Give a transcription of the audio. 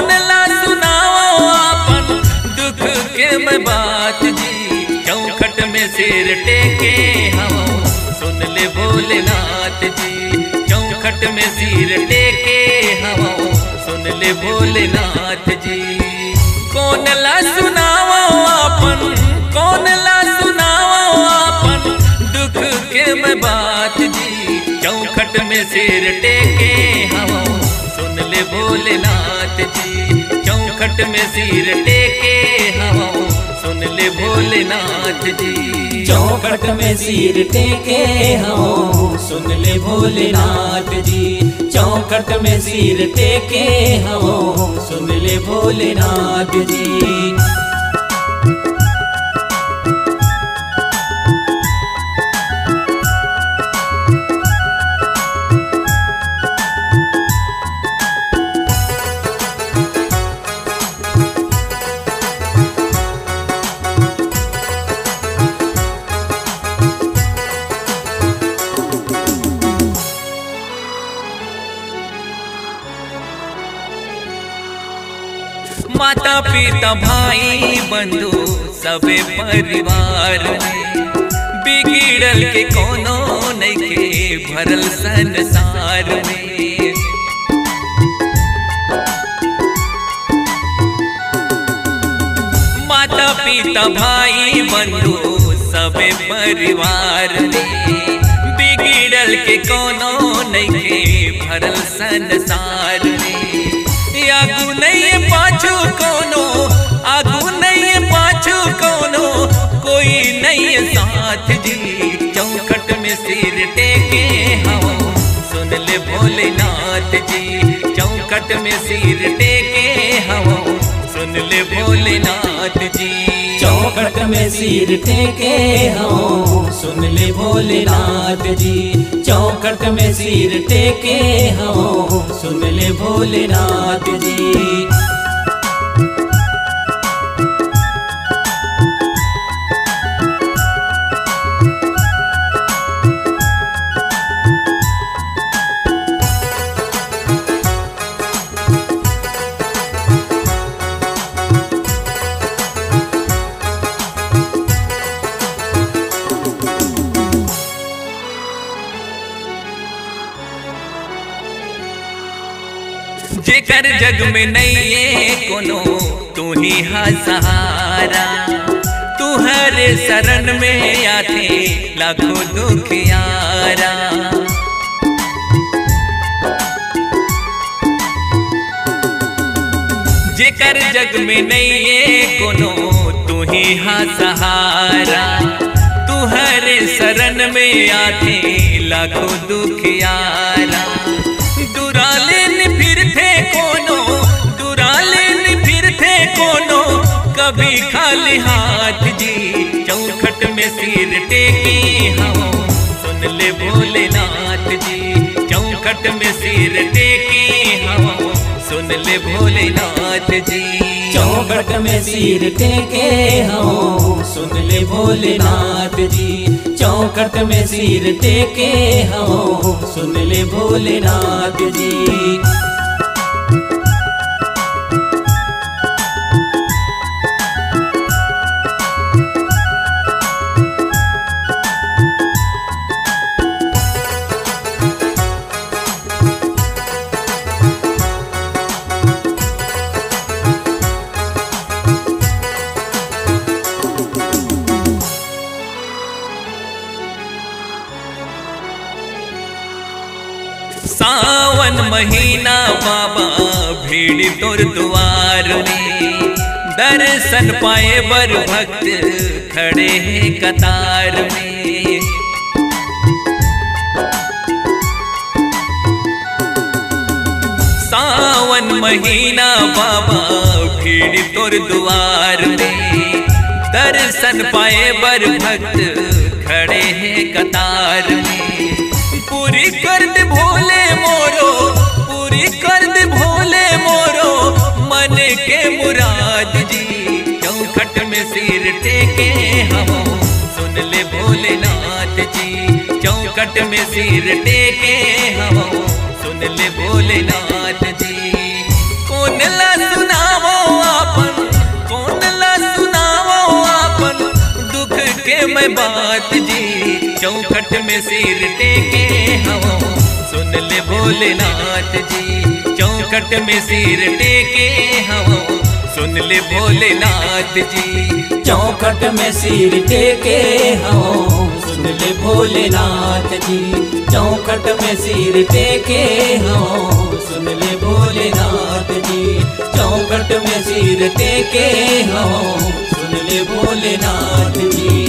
कौन ला सुनाओ अपन दुख के मैं बात जी चौखट में सिर टेके हम सुन ले भोलेनाथ जी चौखट में सिर टेके हम सुन ले भोलेनाथ जी कौन ला सुनाओ अपन कौन ला सुनाओ अपन दुख के मैं बात जी चौखट में सिर टेके हम सुन ले भोलेनाथ जी चौखट में सिर टेके हम सुन ले भोलेनाथ जी चौखट में सिर टेके हम सुन ले भोलेनाथ जी चौखट में सिर टेके हम सुन ले भोलेनाथ जी माता पिता भाई बंधु सबे परिवार में बिगड़ल के कोनो नइखे भरल संसार में माता पिता भाई बंधु सबे परिवार में बिगड़ल के कोनो नइखे भरल संसार में आगू नहीं पाछू कोनो आगू नहीं पाछू कोनो कोई नहीं साथ जी चौखट में सिर टेके हम सुन ले भोलेनाथ जी चौखट में सिर टेके हम सुन ले भोलेनाथ जी चौखट में सिर टेके हम सुन ले भोलेनाथ जी चौखट में सिर टेके हम सुन ले भोलेनाथ जी जेकर जग में नहीं है कोनो तू ही हा सहारा तू हर शरण में आते लाखों दुखियारा जेकर जग में नहीं है कोनो तू ही हा सहारा तू हर शरण में आते लाखों दुखियारा दुरालेन फिरते कोनो दुरालेन फिरते कोनो कभी खाली हाथ जी चौखट में सिर टेके हम सुन ले भोलेनाथ जी चौखट में सिर टेके हम सुन ले भोलेनाथ जी चौखट में सिर टेके हम सुन ले भोलेनाथ जी चौखट में सिर टेके हम सुन ले भोलेनाथ जी सावन महीना बाबा भीड़ तोर द्वार में दर्शन पाए बर भक्त खड़े हैं कतार में सावन महीना बाबा भीड़ तोर द्वार में दर्शन पाए बर भक्त खड़े हैं कतार में पूरी कर दे भोले मोरो पूरी कर दे भोले मोरो मन के मुराद जी चौखट में सिर टेके हम सुन ले भोलेनाथ जी चौखट में सिर टेके हम सुन ले भोलेनाथ जी कौन ला मैं बात जी चौखट में सिर टेके हम सुन ले भोलेनाथ जी चौखट में सिर टेके हम सुन ले भोलेनाथ जी चौखट में सिर टेके हो सुन ले भोलेनाथ जी चौखट में सिर टेके हो सुन ले भोलेनाथ जी चौखट में सिर टेके हो सुन ले भोलेनाथ जी